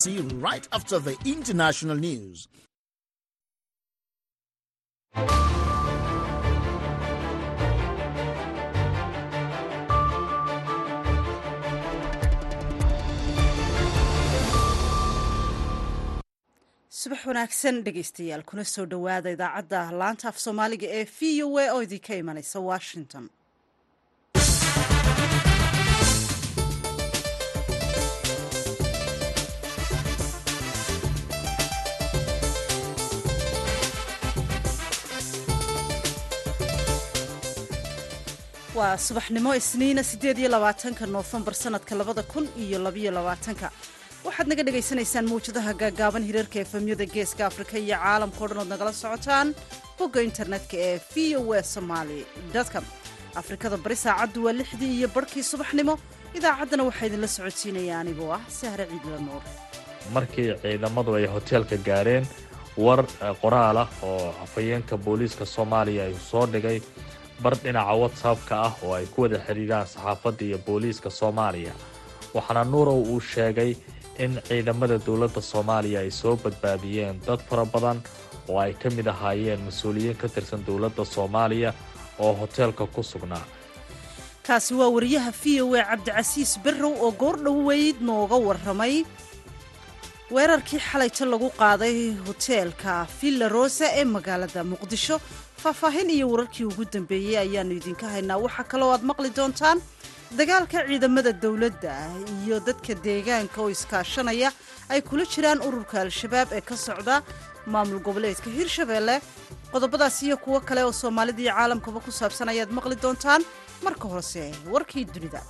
See you right after the international news. subax wanaagsan dhegaystayaal kuna soo dhowaada idaacadda laanta af soomaaliga ee v o a oo idinka imanaysa washington waa subaxnimo isniina siddeed iyo labaatanka noofembar sanadka labada kun iyo labayo labaatanka waxaad naga dhagaysanaysaan mawjadaha gaagaaban hirarka efemyada geeska afrika iyo caalamkao dhan ood nagala socotaan bogga internetka ee v o a somaali com afrikada bari saacaddu waa lixdii iyo barhkii subaxnimo idaacaddana waxaa idinla socodsiinaya anigoo ah sahre ciidla nuur markii ciidamadu ay hoteelka gaareen war qoraal ah oo afhayeenka booliiska soomaaliya ay soo dhigay bar dhinaca whatsappka ah oo ay ku wada xidhiidhaan saxaafadda iyo booliiska soomaaliya waxaana nuurow uu sheegay in ciidamada dowladda soomaaliya ay soo badbaadiyeen dad fara badan oo ay ka mid ahaayeen mas-uuliyiin ka tirsan dowladda soomaaliya oo hoteelka ku sugnaa kaasi waa wariyaha v o a cabdicasiis berrow oo goor dhoweyd nooga warramay weerarkii xalayta lagu qaaday hoteelka villa rosa ee magaalada muqdisho faahfaahin iyo wararkii ugu dambeeyey ayaannu idinka haynaa waxaa kaloo aad maqli doontaan dagaalka ciidamada dowladda iyo dadka deegaanka oo iskaashanaya ay kula jiraan ururka al-shabaab ee ka socda maamul goboleedka hirshabeelle qodobadaas iyo kuwo kale oo soomaalida iyo caalamkaba ku saabsan ayaad maqli doontaan marka horese warkii dunida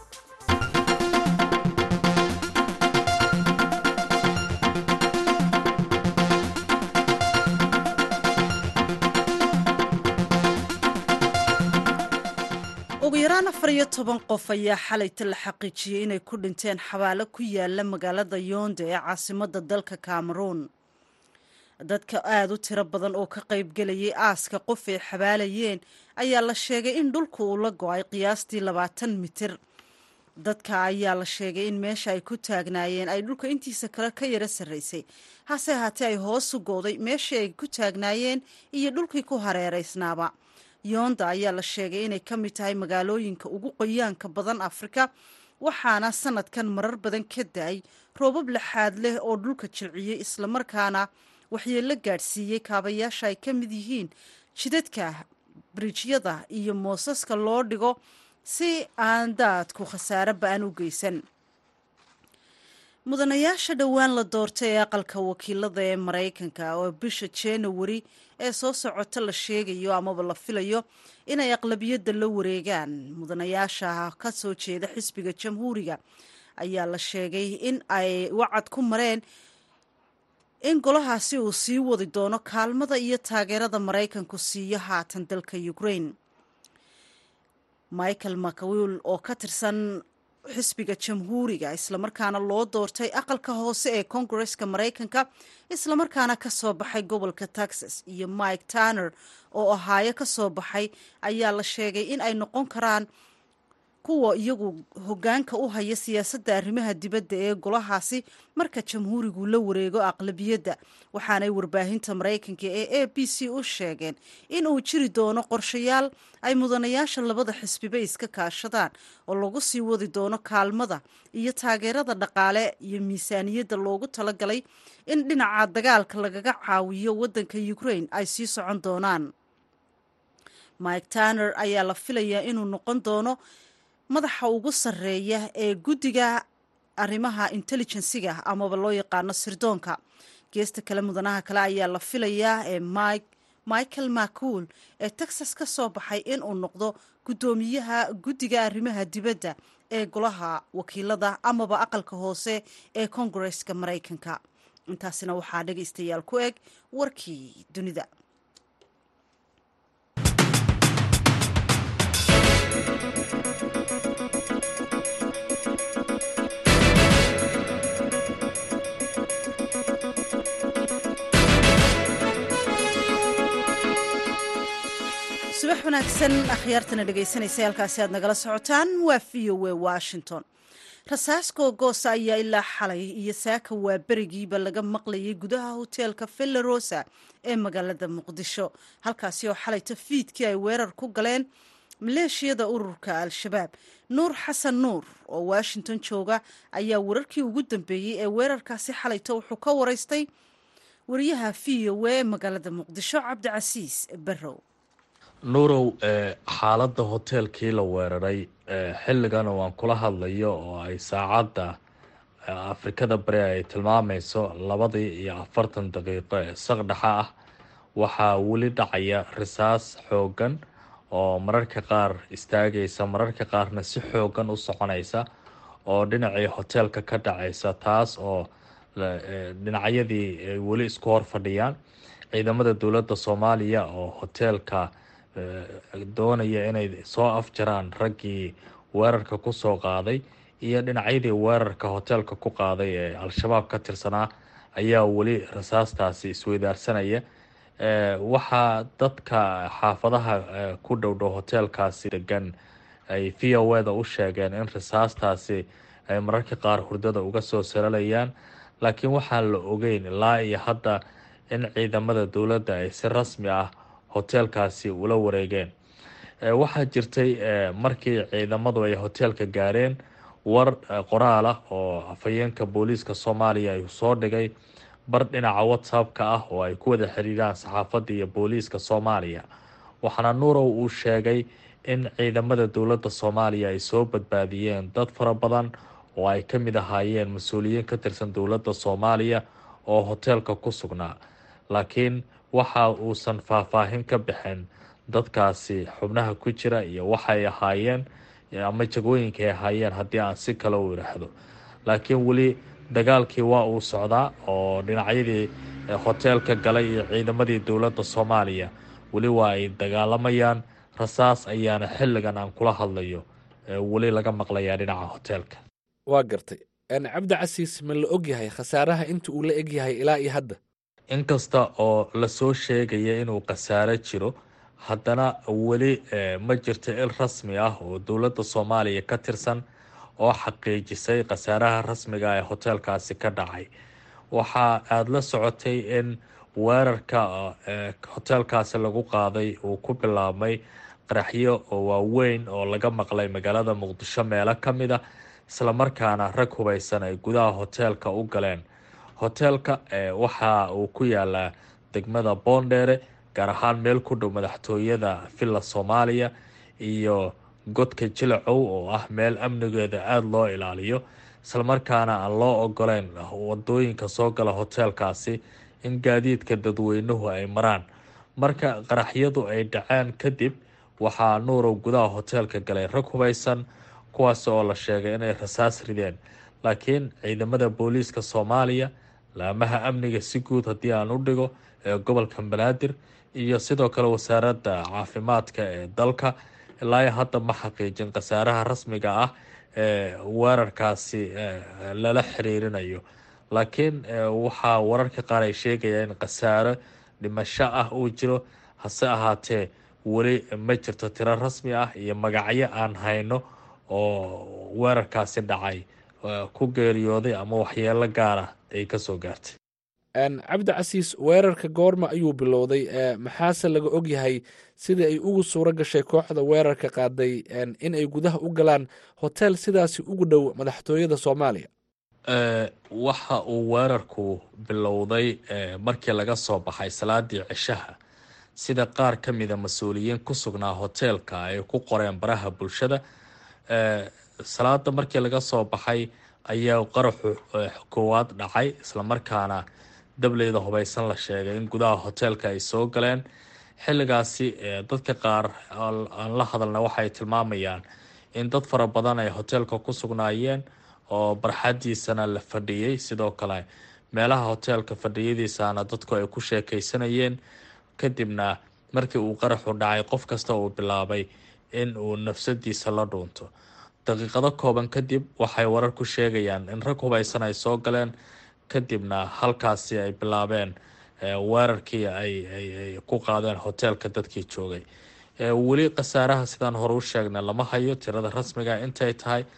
ugu yaraan afar iyo toban qof ayaa xalayta la xaqiijiyey inay ku dhinteen xabaalo ku yaala magaalada yoonda ee caasimadda dalka cameroon dadka aada u tiro badan oo ka qaybgelayay aaska qof ay xabaalayeen ayaa la sheegay in dhulku uu la go-ay qiyaastii labaatan mitir dadka ayaa la sheegay in meesha ay ku taagnaayeen ay dhulka intiisa kale ka yara sarraysay hase ahaatee ay hoosu gooday meeshii ay ku taagnaayeen iyo dhulkii ku hareeraysnaaba yoonda ayaa la sheegay inay ka mid tahay magaalooyinka ugu qoyaanka badan afrika waxaana sanadkan marar badan ka da-ay roobab laxaad leh oo dhulka jilciyey islamarkaana waxyeello gaadhsiiyey kaabayaasha ay ka mid yihiin jidadka brijyada iyo moosaska loo dhigo si aan daadku khasaare ba-an u geysan mudanayaasha dhowaan la doortay ee aqalka wakiilada ee maraykanka oo bisha januari ee soo socota la sheegayo amaba la filayo inay aqlabiyadda la wareegaan mudanayaasha ka soo jeeda xisbiga jamhuuriga ayaa la sheegay in ay wacad ku mareen in golahaasi uu sii wadi doono kaalmada iyo taageerada maraykanku siiyo haatan dalka ukraine michael mcwill oo ka tirsan xisbiga jamhuuriga islamarkaana loo doortay aqalka hoose ee kongareska maraykanka islamarkaana ka soo baxay gobolka texas iyo mike tanner oo ahaayo ka soo baxay ayaa la sheegay in ay noqon karaan kuwa iyagu hoggaanka u haya siyaasadda arrimaha dibadda ee golahaasi marka jamhuurigu la wareego aqlabiyadda waxaanay warbaahinta maraykanka ee a b c u sheegeen in uu jiri doono qorshayaal ay mudanayaasha labada xisbiba iska kaashadaan oo lagu sii wadi doono kaalmada iyo taageerada dhaqaale iyo miisaaniyadda loogu talagalay in dhinaca dagaalka lagaga caawiyo waddanka ukraine ay sii socon doonaan mike tanner ayaa la filayaa inuu noqon doono madaxa ugu sarreeya ee guddiga arrimaha intelligensiga amaba loo yaqaano sirdoonka geesta kale mudanaha kale ayaa la filayaa ee michael macuul ee texas ka soo baxay inuu noqdo guddoomiyaha guddiga arrimaha dibadda ee golaha wakiilada amaba aqalka hoose ee kongareska maraykanka intaasina waxaa dhegaystayaal ku eg warkii dunida subax wanaagsan akhyaartana dhegaysanaysa halkaasi aad nagala socotaan waa v o a washington rasaas googoosa ayaa ilaa xalay iyo saaka waa berigiiba laga maqlayay gudaha hoteelka villarosa ee magaalada muqdisho halkaasi oo xalayta fiidkii ay weerar ku galeen maleeshiyada ururka al-shabaab nuur xasan nuur oo washington jooga ayaa wararkii ugu dambeeyey ee weerarkaasi xalayta wuxuu ka waraystay wariyaha v o e magaalada muqdisho cabdicasiis barrow nuurow xaaladda hoteelkii la weeraray xilligan waan kula hadlayo oo ay saacadda afrikada bari ay tilmaamayso labadii iyo afartan daqiiqo ee saqdhexa ah waxaa weli dhacaya risaas xoogan oo mararka qaar istaagaysa mararka qaarna si xoogan u soconaysa oo dhinacii hoteelka ka dhacaysa taas oo dhinacyadii ay weli isku hor fadhiyaan ciidamada dowladda soomaaliya oo hoteelka doonaya inay soo afjaraan raggii weerarka kusoo qaaday iyo dhinacyadii weerarka hoteelka ku qaaday ee al-shabaab ka tirsanaa ayaa weli rasaastaasi isweydaarsanaya waxaa dadka xaafadaha ku dhowdhow hoteelkaasi degan ay v o e da u sheegeen in rasaastaasi ay mararka qaar hurdada uga soo saralayaan laakiin waxaan la ogeyn ilaa iyo hadda in ciidamada dowladda ay si rasmi ah hoteelkaasi ula wareegeen waxaa jirtay markii ciidamadu ay hoteelka gaareen war qoraal ah oo afhayeenka booliiska soomaaliya ay soo dhigay bar dhinaca whatsappka ah oo ay ku wada xiriiraan saxaafadda iyo booliiska soomaaliya waxaana nuurow uu sheegay in ciidamada dowladda soomaaliya ay soo badbaadiyeen dad fara badan oo ay ka mid ahaayeen mas-uuliyiin ka tirsan dowladda soomaaliya oo hoteelka ku sugnaa laakiin waxa uusan faahfaahin ka bixin dadkaasi xubnaha ku jira iyo waxay ahaayeen ama jagooyinka ay ahaayeen haddii aan si kale u idhaahdo laakiin weli dagaalkii waa uu socdaa oo dhinacyadii hoteelka galay iyo ciidamadii dowladda soomaaliya weli waa ay dagaalamayaan rasaas ayaana xilligan aan kula hadlayo weli laga maqlayaa dhinaca hoteelka waa gartay cabdi casiis ma la ogyahay khasaaraha inta uu la egyahay ilaa iyo hadda inkasta oo lasoo sheegaya inuu khasaaro jiro haddana weli ma jirto il rasmi ah oo dowladda soomaaliya ka tirsan oo xaqiijisay khasaaraha rasmiga ee hoteelkaasi ka dhacay waxa aada la socotay in weerarka hoteelkaasi lagu qaaday uu ku bilaabmay qaraxyo oo waaweyn oo laga maqlay magaalada muqdisho meelo ka mid a islamarkaana rag hubaysan ay gudaha hoteelka u galeen hoteelka waxa uu ku yaalaa degmada boondheere gaar ahaan meel ku dhow madaxtooyada villa soomaaliya iyo godka jilacow oo ah meel amnigeeda aada loo ilaaliyo islamarkaana aan loo ogoleyn wadooyinka soo gala hoteelkaasi in gaadiidka dadweynuhu ay maraan marka qaraxyadu ay dhaceen kadib waxaa nuurow gudaha hoteelka galay rag hubaysan kuwaas oo la sheegay inay rasaas rideen laakiin ciidamada booliiska soomaaliya laamaha amniga si guud haddii aan u dhigo ee gobolka banaadir iyo sidoo kale wasaaradda caafimaadka ee dalka ilaa hadda ma xaqiijin khasaaraha rasmiga ah ee weerarkaasi lala xiriirinayo laakiin waxaa wararka qaar ay sheegaya in khasaaro dhimasho ah uu jiro hase ahaatee weli ma jirto tiro rasmi ah iyo magacyo aan hayno oo weerarkaasi dhacay ku geeriyooday ama waxyeelo gaara ay kasoo gaartay cabdi casiis weerarka goorma ayuu bilowday maxaase laga ogyahay sidai ay ugu suuro gashay kooxda weerarka qaaday in ay gudaha u galaan hotel sidaasi ugu dhow madaxtooyada soomaaliya waxa uu weerarku bilowday markii laga soo baxay salaadii cishaha sida qaar ka mida mas-uuliyiin ku sugnaa hoteelka ay ku qoreen baraha bulshada salaada markii laga soo baxay ayaa qaraxu koowaad dhacay islamarkaana dableyda hubaysan la sheegay in gudaha hoteelka ay soo galeen xilligaasi dadka qaar aan la hadalna waxay tilmaamayaan in dad fara badan ay hoteelka ku sugnaayeen oo barxadiisana la fadhiyey sidoo kale meelaha hoteelka fadhiyadiisana dadku ay ku sheekeysanayeen kadibna markii uu qaraxu dhacay qof kasta uu bilaabay in uu nafsadiisa la dhuunto daqiiqado kooban kadib waxay warar ku sheegayaan in rag hubaysan ay soo galeen kadibna halkaasi ay bilaabeen weerarkii ay ku qaadeen hoteelka dadkii joogay weli khasaaraha sidaan hore u sheegnay lama hayo tirada rasmiga intay tahay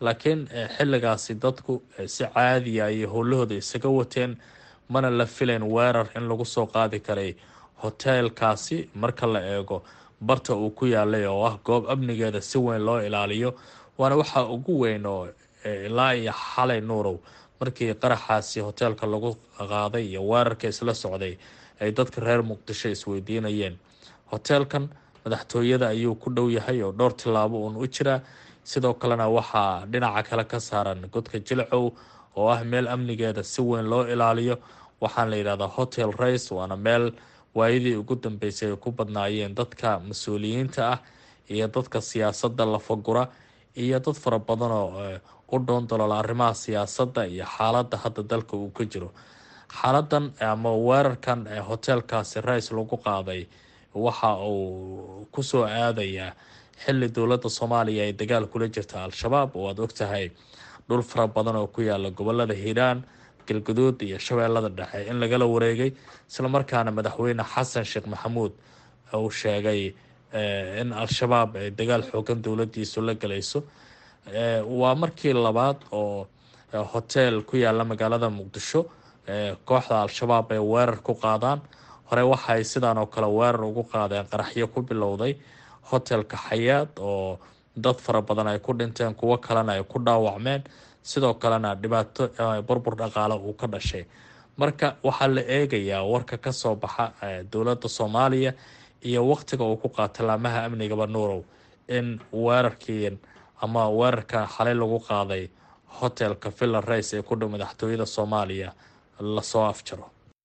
laakiin xilligaasi dadku si caadiya ayay howlahooda isaga wateen mana la filayn weerar in lagu soo qaadi karay hoteelkaasi marka la eego barta uu ku yaalay oo ah goob amnigeeda si weyn loo ilaaliyo waana waxaa ugu weyn oo ilaa iyo xalay nuurow markii qaraxaasi hoteelka lagu qaaday iyo weerarka isla socday ay dadka reer muqdisho isweydiinayeen hoteelkan madaxtooyada ayuu ku dhow yahay oo dhowr tillaabo uun u jiraa sidoo kalena waxaa dhinaca kale ka saaran godka jilcow oo ah meel amnigeeda si weyn loo ilaaliyo waxaan la yidhahdaa hotel race waana meel waayadii ugu dambeysay ay ku badnaayeen dadka mas-uuliyiinta ah iyo dadka siyaasadda lafagura iyo dad fara badan oo u dhoondolola arrimaha siyaasadda iyo xaaladda hadda dalka uu ka jiro xaaladan ama weerarkan hoteelkaasi rays lagu qaaday waxa uu kusoo aadayaa xili dowladda soomaaliya ay dagaal kula jirta al-shabaab oo aada ogtahay dhul fara badan oo ku yaala gobolada hiiraan galguduud iyo shabeellada dhexe in lagala wareegay islamarkaana madaxweyne xasan sheekh maxamuud uu sheegay in al-shabaab ay dagaal xoogan dowladiisu la galayso waa markii labaad oo hotel ku yaala magaalada muqdisho kooxda al-shabaab ay weerar ku qaadaan hore waxaay sidaan oo kale weerar ugu qaadeen qaraxyo ku bilowday hotelka xayaad oo dad fara badan ay ku dhinteen kuwo kalena ay ku dhaawacmeen sidoo kalena dhibaato burbur dhaqaale uu ka dhashay marka waxaa la eegayaa warka kasoo baxa dowladda soomaaliya iyo waqtiga uu ku qaata laamaha amnigaba nuurow in weerarkii ama weerarka xalay lagu qaaday hotelka villa race ee ku dhow madaxtooyada soomaaliya lasoo afjaro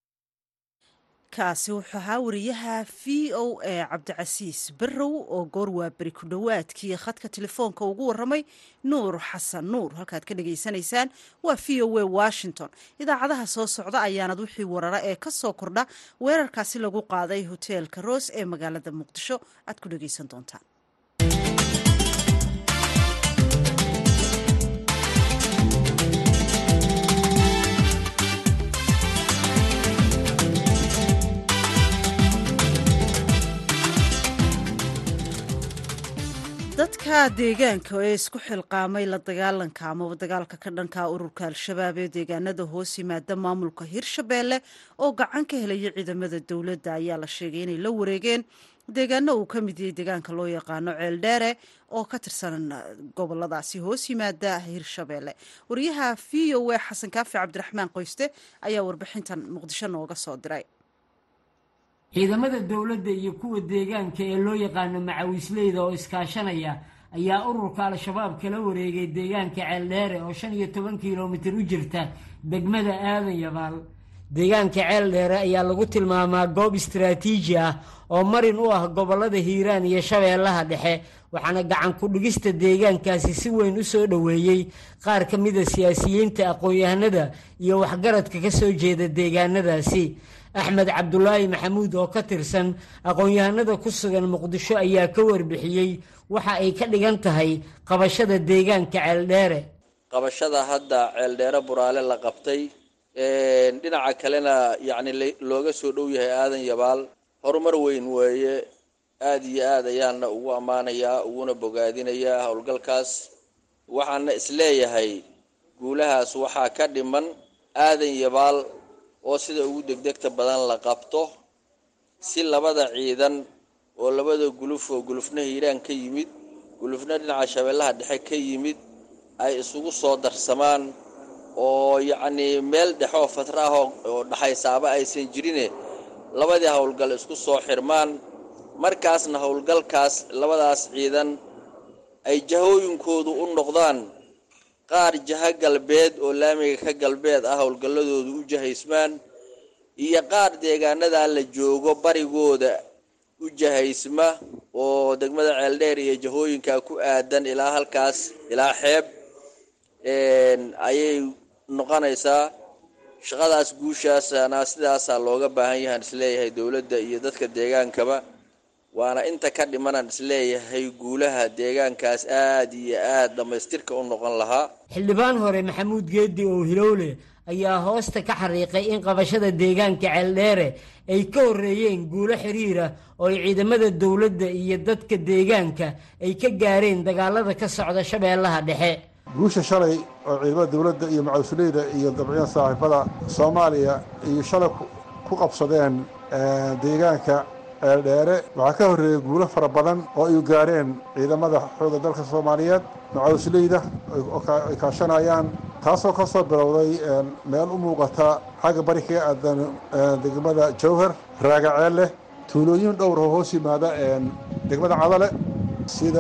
kaasi wuxuu ahaa wariyaha v o a cabdicasiis barrow oo goor waaberi ku dhowaadkii khadka telefoonka ugu waramay nuur xasan nuur halkaad ka dhageysanaysaan waa v o a washington idaacadaha soo socda ayaanad wixii warara ee ka soo kordha weerarkaasi lagu qaaday hoteelka roos ee magaalada muqdisho aad ku dhageysan doontaan dadka deegaanka ee isku xilqaamay la dagaalanka amaba dagaalka ka dhanka ururka al-shabaab ee deegaanada hoos yimaada maamulka hirshabeelle oo gacan ka helaya ciidamada dowladda ayaa la sheegay inay la wareegeen deegaano uu ka mid yahay deegaanka loo yaqaano ceeldheere oo ka tirsan goboladaasi hoos yimaada hirshabeelle wariyaha v o a xasan kaafi cabdiraxmaan qoyste ayaa warbixintan muqdisho nooga soo diray ciidamada dowladda iyo kuwa deegaanka ee loo yaqaano macawisleyda oo iskaashanaya ayaa ururka al-shabaab kala wareegay deegaanka ceeldheere oo shan iyo toban kilomitir u jirta degmada aadan yabaal deegaanka ceeldheere ayaa lagu tilmaamaa goob istaraatiiji ah oo marin u ah gobollada hiiraan iyo shabeellaha dhexe waxaana gacan ku-dhigista deegaankaasi si weyn u soo dhoweeyey qaar ka mida siyaasiyiinta aqoon-yahanada iyo waxgaradka ka soo jeeda deegaanadaasi axmed cabdulaahi maxamuud oo ka tirsan aqoon-yahanada ku sugan muqdisho ayaa ka warbixiyey waxa ay ka dhigan tahay qabashada deegaanka ceeldheere qabashada hadda ceeldheere buraale la qabtay dhinaca kalena yacni looga soo dhow yahay aadan yabaal horumar weyn weeye aada iyo aad ayaana ugu ammaanayaa uguna bogaadinayaa howlgalkaas waxaana isleeyahay guulahaas waxaa ka dhiman aadan yabaal oo sida ugu degdegta badan la qabto si labada ciidan oo labada guluf oo gulufna hiiraan ka yimid gulufna dhinaca shabeellaha dhexe ka yimid ay isugu soo darsamaan oo yacnii meel dhexe oo fatra ah oo dhaxaysaaba aysan jirine labadii howlgal isku soo xirmaan markaasna howlgalkaas labadaas ciidan ay jahooyinkoodu u noqdaan qaar jaha galbeed oo laamiga ka galbeed ah howlgalladoodu u jahaysmaan iyo qaar deegaanadaa la joogo barigooda u jahaysma oo degmada ceeldheer iyo jahooyinkaa ku aadan ilaa halkaas ilaa xeeb ayay noqonaysaa shaqadaas guushaasana sidaasaa looga baahan yahaan isleeyahay dowladda iyo dadka deegaankaba waana inta ka dhimanaan isleeyahay guulaha deegaankaas aad iyo aad dhammaystirka u noqon lahaa xildhibaan hore maxamuud geedi oo hilowle ayaa hoosta ka xariiqay in qabashada deegaanka ceeldheere ay ka horreeyeen guulo xiriira oo ay ciidamada dowladda iyo dadka deegaanka ay ka gaareen dagaalada ka socda shabeellaha dhexe guusha shalay oo ciidamada dowladda iyo macawisleyda iyo dabciyan saaxiibada soomaaliya iyo shalay ku qabsadeen deegaanka eeldheere waxaa ka horreeyey guulo fara badan oo ay gaareen ciidamada xoogga dalka soomaaliyeed macawisleyda ay kaashanayaan taasoo ka soo bilowday meel u muuqata xagga bari kaga aadan degmada jowhar raagaceelle tuulooyin dhowr oo hoos yimaada degmada cadale sida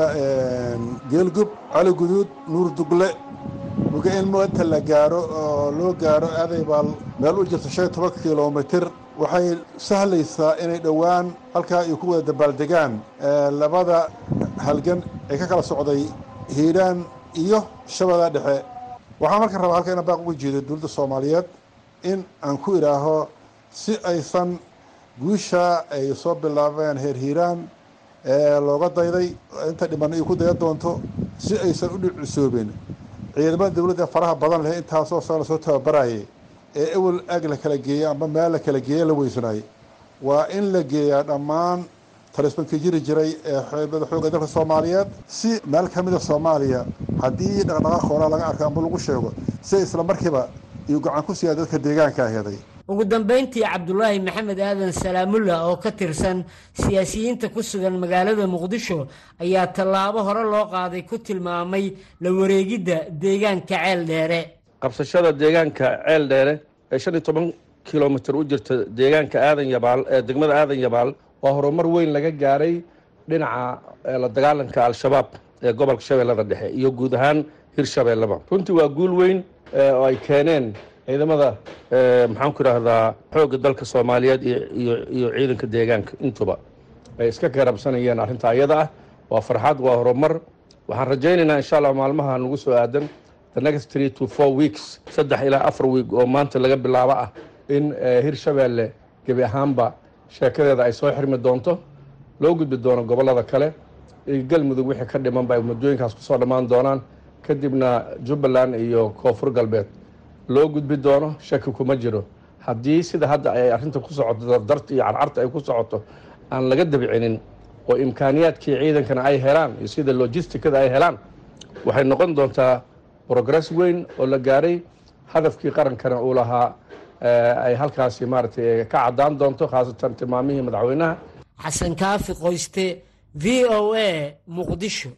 geelgub cali guduud nuur dugle muga in inta la gaaro oo loo gaaro aadaybaal meel u jirta shan iyo toban kilomitir waxay sahlaysaa inay dhowaan halkaa ay ku wada dabaaldegaan labada halgan ee ka kala socday hiiraan iyo shabeellada dhexe waxaan marka rabaa halka inaan baaq uga jeedo dowladda soomaaliyeed in aan ku idhaaho si aysan guusha ay soo bilaabeen heer hiiraan looga dayday inta dhiman ay ku daya doonto si aysan u dhicisoobin ciidamada dowladda faraha badan leh intaasoo sana soo tababarayay ee ewel ag la kala geeyey amba meel la kala geeye la weysanayay waa in la geeyaa dhammaan talisbankii jiri jiray ee xeebada xoogga dalka soomaaliyeed si meel ka mida soomaaliya haddii dhaqdhaqaaq hoolaa laga arko amba lagu sheego si isla markiiba iyo gacan ku siiyaa dadka deegaanka aheeday ugu dambayntii cabdulaahi maxamed aadan salaamullah oo ka tirsan siyaasiyiinta ku sugan magaalada muqdisho ayaa tallaabo hore loo qaaday ku tilmaamay la wareegidda deegaanka ceel dheere qabsashada deegaanka ceel dheere ee shan iyo toban kilomitir u jirta deegaanka aadan yabaal ee degmada aadan yabaal waa horumar weyn laga gaaray dhinaca la dagaalanka al-shabaab ee gobolka shabeellada dhexe iyo guud ahaan hirshabeelleba runtii waa guul weyn oo ay keeneen ciidamada maxaan ku idhaahdaa xoogga dalka soomaaliyeed iyo ciidanka deegaanka intuba ay iska garabsanayeen arrinta ayada ah waa farxad waa horumar waxaan rajaynaynaa insha allah maalmaha nagu soo aadan the next three to four weeks saddex ilaa afar week oo maanta laga bilaabo ah in hirshabeelle gebi ahaanba sheekadeeda ay soo xirmi doonto loo gudbi doono gobollada kale galmudug wixii ka dhimanba ay muddooyinkaas kusoo dhammaan doonaan kadibna jubbaland iyo koonfur galbeed loo gudbi doono shaki kuma jiro haddii sida hadda ay arrinta ku socoto dardarta iyo carcarta ay ku socoto aan laga dabcinin oo imkaaniyaadkii ciidankana ay helaan iyo sida logisticada ay helaan waxay noqon doontaa progress weyn oo la gaaray hadafkii qarankana uu lahaa ay halkaasi maaragtay ka caddaan doonto khaasatan tilmaamihii madaxweynaha xasan kaafi qoyste v o a muqdisho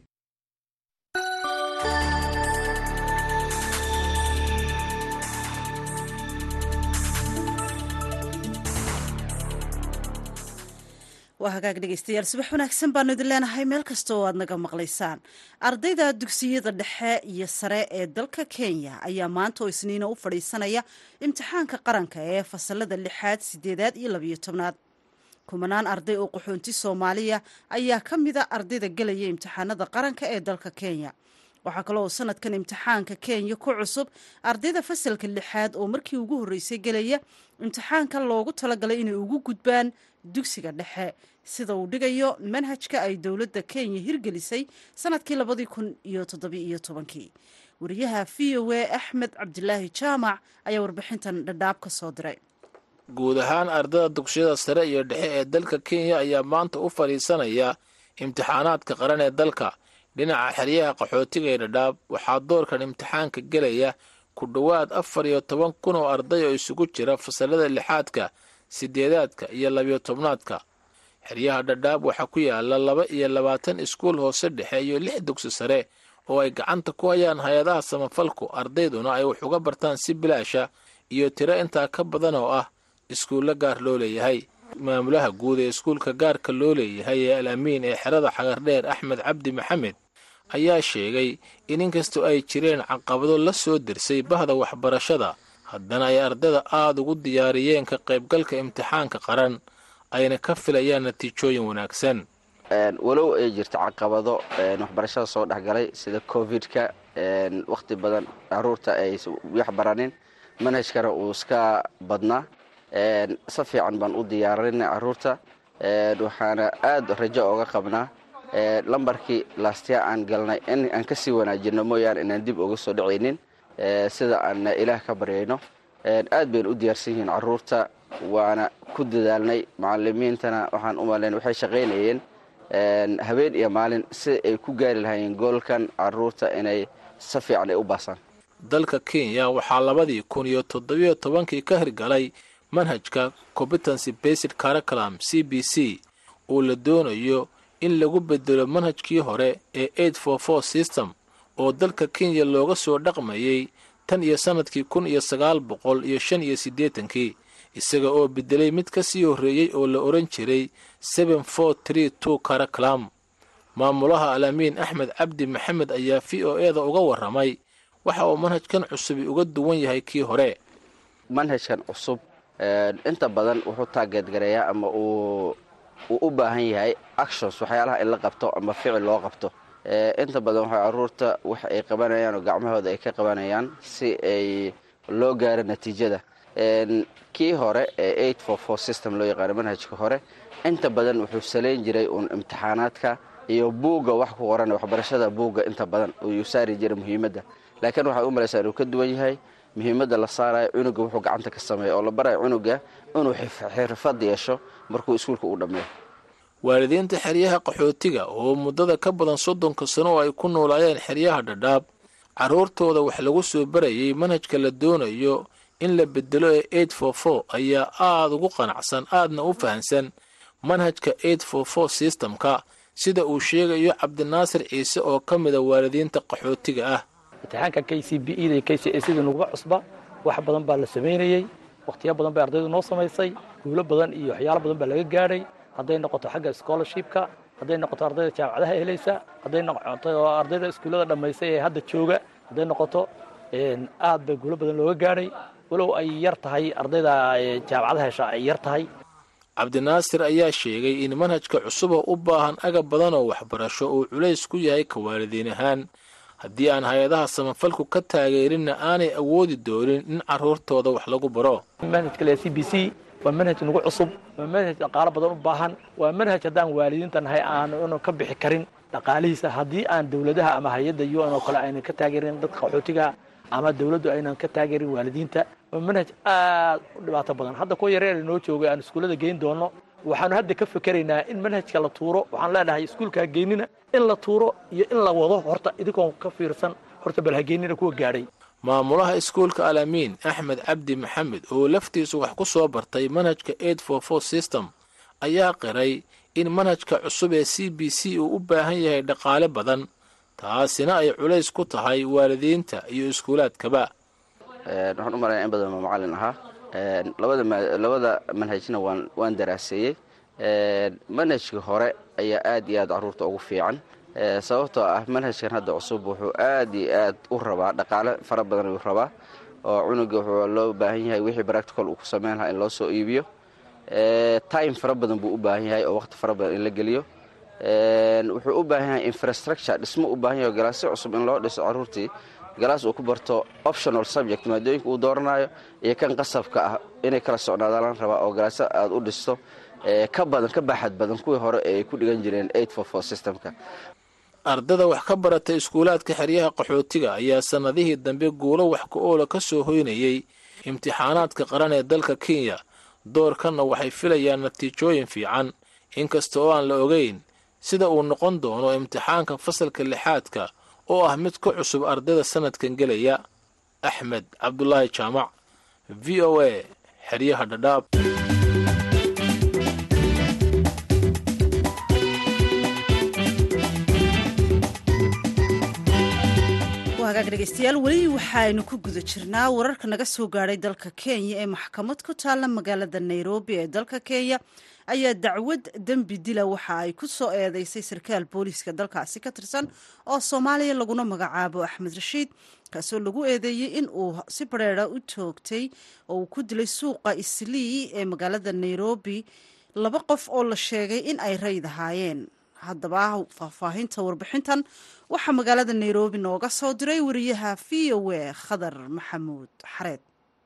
waa hagaag dhegeystayaal subax wanaagsan baanu idin leenahay meel kasta oo aad naga maqlaysaan ardayda dugsiyada dhexe iyo sare ee dalka kenya ayaa maanta oo isniina u fadhiisanaya imtixaanka qaranka ee fasalada lixaad sideedaad iyo labiyo tobnaad kumanaan arday oo qaxoonti soomaaliya ayaa ka mida ardayda gelaya imtixaanada qaranka ee dalka kenya waxaa kale oo sanadkan imtixaanka kenya ku cusub ardayda fasalka lixaad oo markii ugu horreysay gelaya imtixaanka loogu talagalay inay ugu gudbaan dugsiga dhexe sida uu dhigayo manhajka ay dowladda kenya hirgelisay sanadkii labadii kun iyo toddobiiyo tobankii wariyaha v o a axmed cabdilaahi jaamac ayaa warbixintan dhadhaab ka soo diray guud ahaan ardada dugsiyada sare iyo dhexe ee dalka kenya ayaa maanta u fadhiisanaya imtixaanaadka qaran ee dalka dhinaca xeryaha qaxootiga ee dhadhaab waxaa doorkan imtixaanka gelaya ku dhowaad afar iyo toban kun oo arday oo isugu jira fasalada lixaadka sideedaadka iyo labiyo tobnaadka xeryaha dhadhaab waxaa ku yaala laba iyo labaatan iskuul hoose dhexe iyo lix dugsi sare oo ay gacanta ku hayaan hay-adaha samafalku ardayduna ay wax uga bartaan si bilaasha iyo tiro intaa ka badan oo ah iskuulla gaar loo leeyahay maamulaha guud ee iskuulka gaarka loo leeyahay ee al amiin ee xerada xagardheer axmed cabdi maxamed ayaa sheegay in inkastoo ay jireen caqabado la soo dirsay bahda waxbarashada haddana ay ardayda aada ugu diyaariyeen ka qaybgalka imtixaanka qaran ayna ka filayaan natiijooyin wanaagsan walow ay jirto caqabado waxbarashada soo dhexgalay sida covid-ka wakhti badan caruurta ay wax baranin manhajkana uu iska badnaa si fiican baan u diyaarinay caruurta waxaana aada rajo ooga qabnaa lambarkii laastya aan galnay in aan kasii wanaajino mooyaane inaan dib uga soo dhacaynin sida aan ilaah ka baryayno aad bayna u diyaarsan yihiin caruurta waana ku dadaalnay macalimiintana waxaan u malayn waxay shaqaynayeen habeen iyo maalin si ay ku gaari lahaayeen goolkan caruurta inay si fiican ay u baasaan dalka kenya waxaa labadii kun iyo toddobiyo tobankii ka hirgalay manhajka competency based curriculum c b c oo la doonayo in lagu bedelo manhajkii hore ee eight for four system oo dalka kenya looga soo dhaqmayay tan iyo sannadkii kun iyo sagaal boqol iyo shan iyo siddeetankii isaga oo bedelay mid ka sii horreeyey oo la odhan jiray seven four tree two curriculum maamulaha alamiin axmed cabdi maxamed ayaa v o e da uga warramay waxa uu manhajkan cusubi uga duwan yahay kii hore manhajkan cusub inta badan wuxuu taageedgareeyaa ama uu uu u baahan yahay actions waxyaalaha in la qabto ama ficil loo qabto inta badan waxay caruurta wax ay qabanayaan oo gacmahooda ay ka qabanayaan si ay loo gaaro natiijada kii hore ee eight for four system loo yaqaano manhajka hore inta badan wuxuu salayn jiray uun imtixaanaadka iyo buugga wax ku qoran waxbarashada buugga inta badan uu saari jiray muhiimadda laakiin waxay u malaysaa inuu ka duwan yahay muhiimadda la saarayo cunuga wuxuu gacanta ka sameeya oo la barayo cunuga inuu xirfad yeesho markuu iskuulka uu dhammeeyo waalidiinta xeryaha qaxootiga oo muddada ka badan soddonka sano oo ay ku noolaayeen xeryaha dhadhaab carruurtooda wax lagu soo barayay manhajka la doonayo in la bedelo ee eight for four ayaa aada ugu qanacsan aadna u fahansan manhajka eight for four systemka sida uu sheegayo cabdinaasir ciise oo ka mida waalidiinta qaxootiga ah imtixaanka k c b e da k c a sida nuguba cusba wax badan baa la samaynayey wakhtiyo badan bay ardaydu noo samaysay guulo badan iyo waxyaalo badan baa laga gaadhay hadday noqoto xagga scholarshipka hadday noqoto ardayda jaamacadaha helaysa hadday noqoto ardayda iskuullada dhammaysay ee hadda jooga hadday noqoto aad bay guulo badan looga gaadhay walow ay yar tahay ardayda jaamacadaha hesha ay yar tahay cabdinaasir ayaa sheegay in manhajka cusuboo u baahan agab badan oo waxbarasho uu culays ku yahay ka waalidiin ahaan haddii aan hay-adaha samafalku ka taageerinna aanay awoodi doonin in carruurtooda wax lagu baro manhajka le c b c waa manhaj nagu cusub waa manhaj dhaqaalo badan u baahan waa manhaj haddaan waalidiinta nahay aanu ka bixi karin dhaqaalihiisa haddii aan dowladaha ama hay-adda u n oo kale aynan ka taageerin dadka qaxootigaha ama dowladdu aynan ka taageerin waalidiinta waa manhaj aad u dhibaato badan hadda kuwa yareer noo joogay aan iskuullada geyn doono waxaanu hadda ka fekeraynaa in manhajka la tuuro waxaan leenahay iskuulka hageynina in la tuuro iyo in la wado horta idinkoon ka fiirsan horta bal hageynina kuwa gaadhay maamulaha iskuulka alamiin axmed cabdi maxamed oo laftiisu wax ku soo bartay manhajka eight for four system ayaa qiray in manhajka cusub ee c b c uu u baahan yahay dhaqaale badan taasina ay culays ku tahay waalidiinta iyo iskuulaadkaba waxaan u malaya in badan ma macallin ahaa labada manhajna waan daraaseeyey manhajka hore ayaa aad iyo aad caruurta ugu fiican sababtoo ah manhajkan hadda cusub wuxuu aad iyo aad u rabaa dhaqaale fara badan ayuu rabaa oo cunuga wuxuu loo baahan yahay wixii practical uu ku sameyn lahaa in loo soo iibiyo time fara badan buu u baahan yahay oo waqti fara badan in la geliyo wuxuu u baahan yahay infrastructure dhismo u baahan yahay oo galaasyo cusub in loo dhiso caruurtii galaas uu ku barto optional subject maadooyinka uu dooranayo iyo kan qasabka ah inay kala socnaadaan la rabaa oo galaasyo aad u dhisto ka badan ka baaxad badan kuwii hore ee ay ku dhigan jireen eight for four systemka ardada wax ka barata iskuulaadka xeryaha qaxootiga ayaa sannadihii dambe guulo wax ku oola ka soo hoynayey imtixaanaadka qaran ee dalka kenya doorkanna waxay filayaan natiijooyin fiican inkasta oo aan la ogeyn sida uu noqon doono imtixaanka fasalka lixaadka oo ah mid ka cusub ardayda sanadkan gelaya axmed cabdulaahi jaamac v o a xeryaha dhadhaab hagaag dhegeystayaal weli waxaaynu ku guda jirnaa wararka naga soo gaadhay dalka kenya ee maxkamad ku taalla magaalada nairobi ee dalka kenya ayaa dacwad dembi dila waxa ay ku soo eedeysay sarkaal booliiska dalkaasi ka tirsan oo soomaaliya laguna magacaabo axmed rashiid kaasoo lagu eedeeyey in uu si bareera u toogtay oo uu ku dilay suuqa islii ee magaalada nairobi laba qof oo la sheegay in ay rayd ahaayeen haddaba faahfaahinta warbixintan waxaa magaalada nairobi nooga soo diray wariyaha v o a khadar maxamuud xareed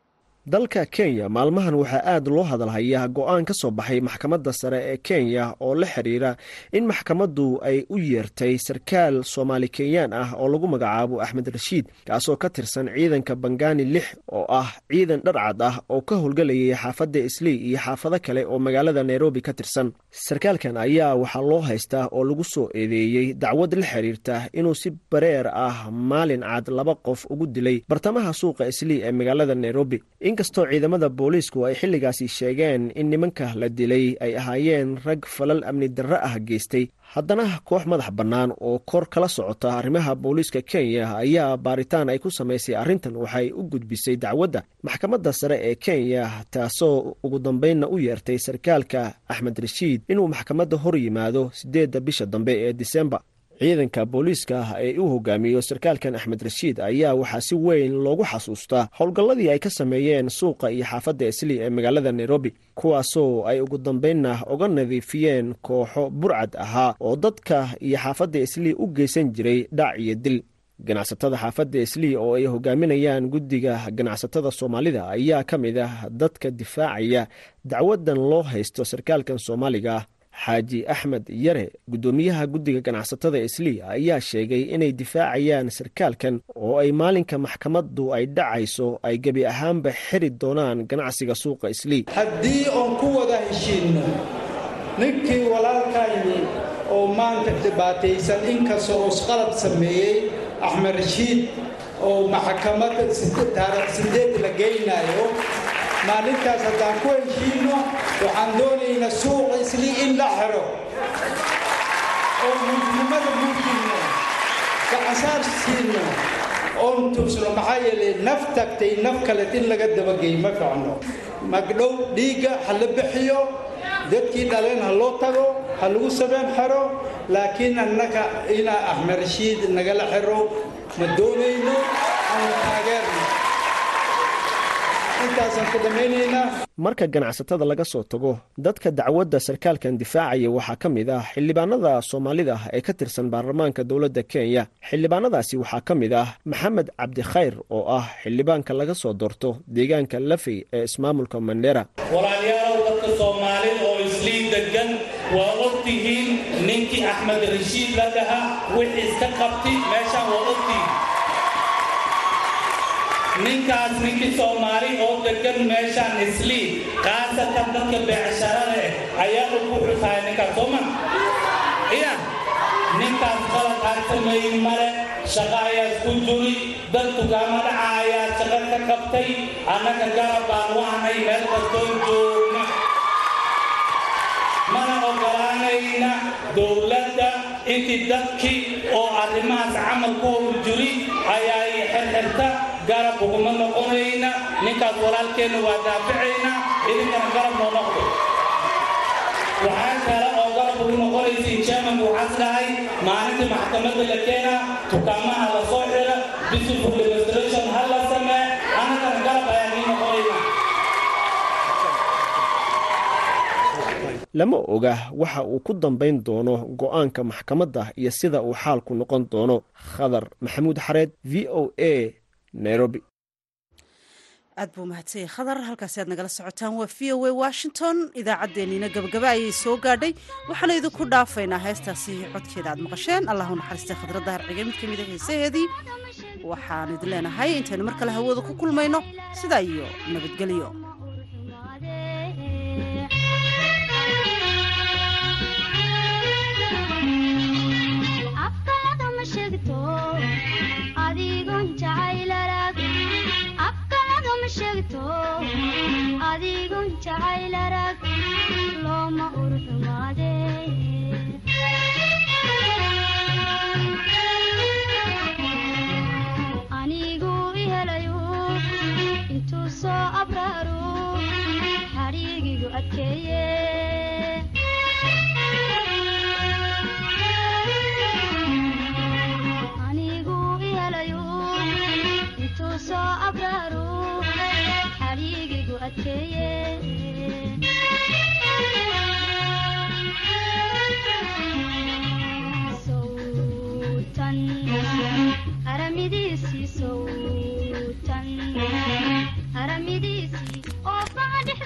dalka kenya maalmahan waxaa aad loo hadalhayaa go-aan ka soo baxay maxkamadda sare ee kenya oo la xiriira in maxkamaddu ay u yeertay sarkaal soomaali kenyaan ah oo lagu magacaabo axmed rashiid kaasoo ka tirsan ciidanka bangani lix oo ah ciidan dharcad ah oo ka howlgelayay xaafadda islii iyo xaafado kale oo magaalada nairobi ka tirsan sarkaalkan ayaa waxaa loo haystaa oo lagu soo eedeeyey dacwad la xiriirta inuu si bareer ah maalin cad laba qof ugu dilay bartamaha suuqa islii ee magaalada nairobi inkastoo ciidamada booliisku ay xilligaasi sheegeen in nimanka la dilay ay ahaayeen rag falal amni darre ah geystay haddana koox madax bannaan oo kor kala socota arrimaha booliiska kenya ayaa baaritaan ay ku samaysay arrintan waxay u gudbisay dacwadda maxkamadda sare ee kenya taasoo ugu dambeynna u yeertay sarkaalka axmed rashiid inuu maxkamadda hor yimaado siddeedda bisha dambe ee disembar ciidanka booliiska ee u hogaamiyo sarkaalkan axmed rashiid ayaa waxaa si weyn loogu xasuustaa howlgalladii ay ka sameeyeen suuqa iyo xaafadda islii ee magaalada nairobi kuwaasoo ay ugu dambeynna uga nadiifiyeen kooxo burcad ahaa oo dadka iyo xaafadda islii u geysan jiray dhac iyo dil ganacsatada xaafadda islii oo ay hogaaminayaan guddiga ganacsatada soomaalida ayaa ka mid ah dadka difaacaya dacwadan loo haysto sarkaalkan soomaaliga xaaji axmed yare guddoomiyaha guddiga ganacsatada islii ayaa sheegay inay difaacayaan sarkaalkan oo ay maalinka maxkamaddu ay dhacayso ay gebi ahaanba xiri doonaan ganacsiga suuqa islii haddii oon ku wada heshiinno ninkii walaalkayni oo maanta dhibaataysan inkastoo usqalad sameeyey axmed rashiid oo maxkamadda taarikh sideed la geynaayo maalintaas haddaan ku heshiinno waxaan doonaynaa suuqa islii in la xiro oo mulknimada mulkinno gacansaar siino oon tusno maxaa yeelay naf tagtay naf kaleed in laga dabageey ma ficno magdhow dhiigga ha la bixiyo dadkii dhaleen ha loo tago ha lagu sabeen xero laakiin annaga inaa axmed rashiid nagala xiro ma doonayno aanu taageerno marka ganacsatada laga soo tago dadka dacwadda sarkaalkan difaacaya waxaa ka mid ah xildhibaanada soomaalida ee ka tirsan baarlamaanka dowladda kenya xildhibaanadaasi waxaa ka mid ah maxamed cabdikhayr oo ah xildhibaanka laga soo doorto deegaanka lafey ee ismaamulka mandera walaalayaalow dadka soomaalida oo islii degan waa ogtihiin ninkii axmed rashiid la dhahaa wixii iska qabti meeshaan waa ogtihiin ninkaas ninkii soomaali oo degan meeshaan islii khaasatan dadka beecsharada eh ayaa ugu xusaya ninkaas sooma iya ninkaas qalad aan sameeyin male shaqo ayaa isku juri dad tugaamo dhaca ayaa shaqo ka qabtay annaga garab baan wahnay meel kastoo joogna mana ogolaanayna dowladda intii dadkii oo arrimahaas camal ku hor juri ayaa xirxirta garab uguma noqonayna ninkaas walaalkeenna waa daaficayna idinkana garab noo noqdo waxaa kale oo garab ugu noqonaysiin chairmanku waxaas dhahay maalintii maxkamadda la keena tukaamaha la soo xira peaceful demonstration ha la samee annagana garab ayaa nii noqonayna lama oga waxa uu ku dambayn doono go-aanka maxkamadda iyo sida uu xaalku noqon doono khadar maxamuud xareed v o a nairobi aad buu mahadsanyay khadar halkaasi aad nagala socotaan waa v o a washington idaacaddeenniina gabagaba ayay soo gaadhay waxaana idinku dhaafaynaa heestaasi codkeeda aad maqasheen allahu naxariistay khadradda harcige mid ka mida heesaheedii waxaan idin leenahay intaynu mar kale hawada ku kulmayno sidaa iyo nabadgelyo adigun jacayl arag looma urxumaade anigu ihelayu intuu soo abraaru xadhiigigu adkeeye anigu ihelayu intuu soo abraaru xadhiigigu adkeeye sowtan aramidiisii sowtan haramidiisii oo baan